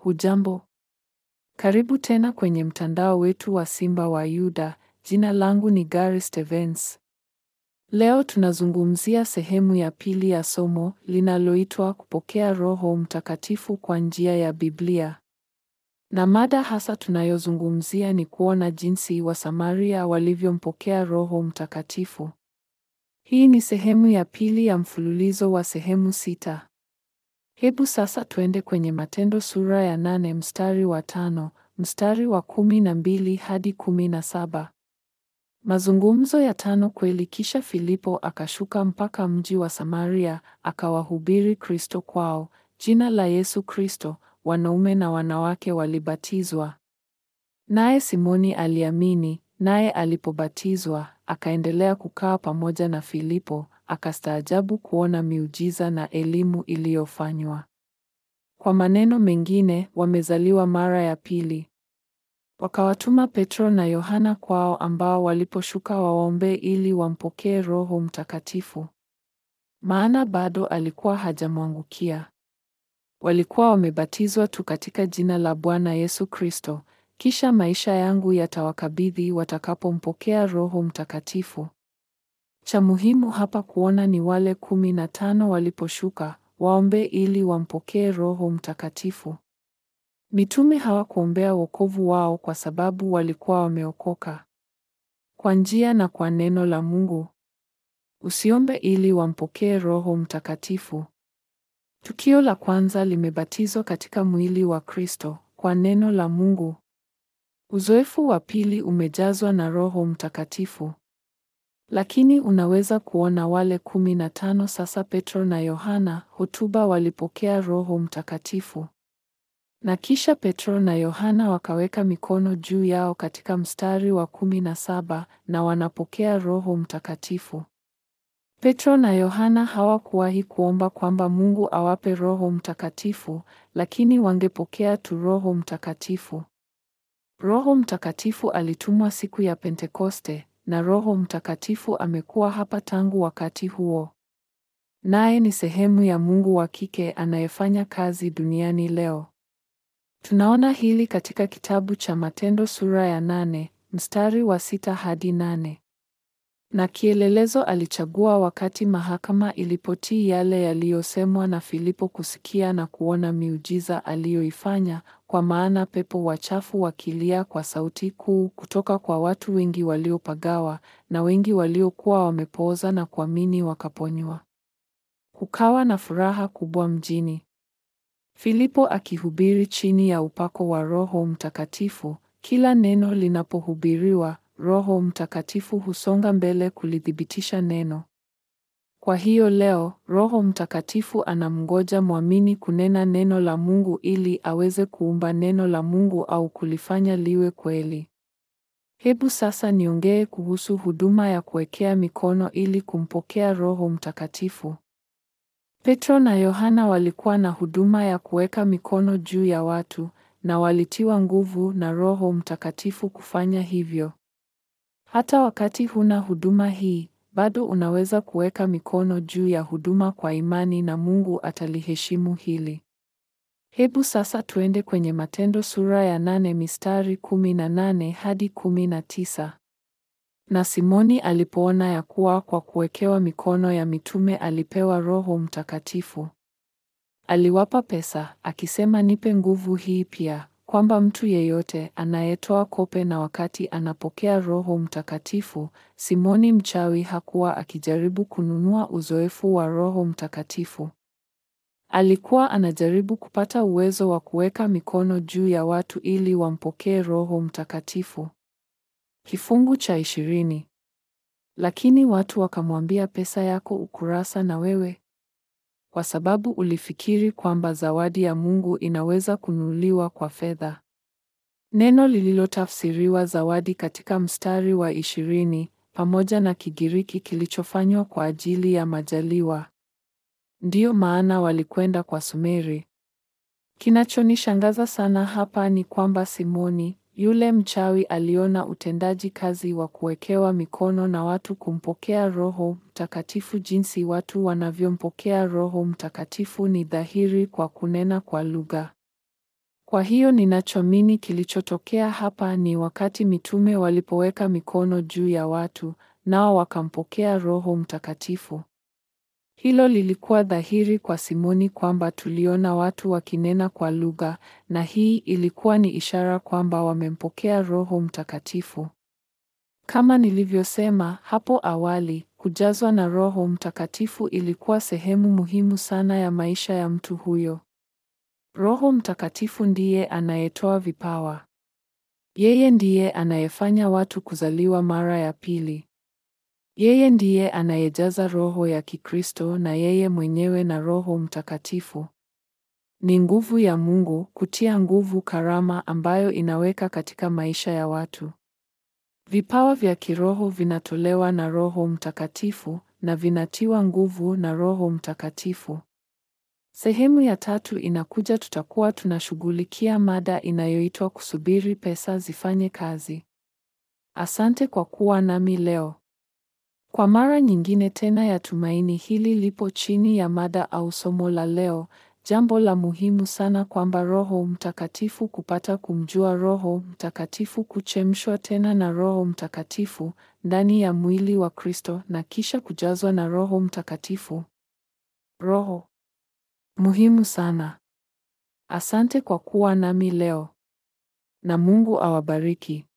Hujambo. Karibu tena kwenye mtandao wetu wa Simba wa Yuda. Jina langu ni Gary Stevens. Leo tunazungumzia sehemu ya pili ya somo linaloitwa kupokea Roho Mtakatifu kwa njia ya Biblia. Na mada hasa tunayozungumzia ni kuona jinsi Wasamaria walivyompokea Roho Mtakatifu. Hii ni sehemu ya pili ya mfululizo wa sehemu sita. Hebu sasa tuende kwenye Matendo sura ya nane mstari wa tano, mstari wa kumi na mbili hadi kumi na saba. Mazungumzo ya tano kweli. Kisha Filipo akashuka mpaka mji wa Samaria, akawahubiri Kristo kwao, jina la Yesu Kristo. Wanaume na wanawake walibatizwa. Naye Simoni aliamini, naye alipobatizwa, akaendelea kukaa pamoja na Filipo, akastaajabu kuona miujiza na elimu iliyofanywa. Kwa maneno mengine, wamezaliwa mara ya pili. Wakawatuma Petro na Yohana kwao, ambao waliposhuka waombe ili wampokee Roho Mtakatifu, maana bado alikuwa hajamwangukia. Walikuwa wamebatizwa tu katika jina la Bwana Yesu Kristo, kisha maisha yangu yatawakabidhi watakapompokea Roho Mtakatifu. Cha muhimu hapa kuona ni wale kumi na tano waliposhuka waombe ili wampokee Roho Mtakatifu. Mitume hawakuombea wokovu wao kwa sababu walikuwa wameokoka kwa njia na kwa neno la Mungu. Usiombe ili wampokee Roho Mtakatifu. Tukio la kwanza limebatizwa katika mwili wa Kristo kwa neno la Mungu. Uzoefu wa pili umejazwa na Roho Mtakatifu. Lakini unaweza kuona wale kumi na tano sasa Petro na Yohana hotuba walipokea Roho Mtakatifu. Na kisha Petro na Yohana wakaweka mikono juu yao katika mstari wa kumi na saba na wanapokea Roho Mtakatifu. Petro na Yohana hawakuwahi kuomba kwamba Mungu awape Roho Mtakatifu, lakini wangepokea tu Roho Mtakatifu. Roho Mtakatifu alitumwa siku ya Pentekoste, na Roho Mtakatifu amekuwa hapa tangu wakati huo. Naye ni sehemu ya Mungu wa kike anayefanya kazi duniani leo. Tunaona hili katika kitabu cha Matendo sura ya nane, mstari wa sita hadi nane. Na kielelezo alichagua wakati mahakama ilipotii yale yaliyosemwa na Filipo kusikia na kuona miujiza aliyoifanya, kwa maana pepo wachafu wakilia kwa sauti kuu kutoka kwa watu wengi waliopagawa, na wengi waliokuwa wamepooza na kuamini wakaponywa. Kukawa na furaha kubwa mjini. Filipo akihubiri chini ya upako wa Roho Mtakatifu, kila neno linapohubiriwa Roho Mtakatifu husonga mbele kulithibitisha neno. Kwa hiyo leo Roho Mtakatifu anamngoja mwamini kunena neno la Mungu ili aweze kuumba neno la Mungu au kulifanya liwe kweli. Hebu sasa niongee kuhusu huduma ya kuwekea mikono ili kumpokea Roho Mtakatifu. Petro na Yohana walikuwa na huduma ya kuweka mikono juu ya watu na walitiwa nguvu na Roho Mtakatifu kufanya hivyo. Hata wakati huna huduma hii, bado unaweza kuweka mikono juu ya huduma kwa imani na Mungu ataliheshimu hili. Hebu sasa tuende kwenye Matendo sura ya nane mistari kumi na nane hadi kumi na tisa. Na Simoni alipoona ya kuwa kwa kuwekewa mikono ya mitume alipewa Roho Mtakatifu, aliwapa pesa akisema, nipe nguvu hii pia kwamba mtu yeyote anayetoa kope na wakati anapokea Roho Mtakatifu. Simoni mchawi hakuwa akijaribu kununua uzoefu wa Roho Mtakatifu. Alikuwa anajaribu kupata uwezo wa kuweka mikono juu ya watu ili wampokee Roho Mtakatifu. Kifungu cha ishirini. Lakini watu wakamwambia, pesa yako ukurasa na wewe kwa sababu ulifikiri kwamba zawadi ya Mungu inaweza kununuliwa kwa fedha. Neno lililotafsiriwa zawadi katika mstari wa ishirini pamoja na Kigiriki kilichofanywa kwa ajili ya majaliwa. Ndiyo maana walikwenda kwa Sumeri. Kinachonishangaza sana hapa ni kwamba Simoni yule mchawi aliona utendaji kazi wa kuwekewa mikono na watu kumpokea Roho Mtakatifu. Jinsi watu wanavyompokea Roho Mtakatifu ni dhahiri kwa kunena kwa lugha. Kwa hiyo ninachoamini kilichotokea hapa ni wakati mitume walipoweka mikono juu ya watu, nao wakampokea Roho Mtakatifu. Hilo lilikuwa dhahiri kwa Simoni kwamba tuliona watu wakinena kwa lugha, na hii ilikuwa ni ishara kwamba wamempokea Roho Mtakatifu. Kama nilivyosema hapo awali, kujazwa na Roho Mtakatifu ilikuwa sehemu muhimu sana ya maisha ya mtu huyo. Roho Mtakatifu ndiye anayetoa vipawa. Yeye ndiye anayefanya watu kuzaliwa mara ya pili. Yeye ndiye anayejaza roho ya Kikristo na yeye mwenyewe na Roho Mtakatifu. Ni nguvu ya Mungu kutia nguvu karama ambayo inaweka katika maisha ya watu. Vipawa vya kiroho vinatolewa na Roho Mtakatifu na vinatiwa nguvu na Roho Mtakatifu. Sehemu ya tatu inakuja, tutakuwa tunashughulikia mada inayoitwa kusubiri pesa zifanye kazi. Asante kwa kuwa nami leo. Kwa mara nyingine tena ya tumaini hili lipo chini ya mada au somo la leo, jambo la muhimu sana kwamba Roho Mtakatifu kupata kumjua Roho Mtakatifu kuchemshwa tena na Roho Mtakatifu ndani ya mwili wa Kristo na kisha kujazwa na Roho Mtakatifu. Roho muhimu sana. Asante kwa kuwa nami leo. Na Mungu awabariki.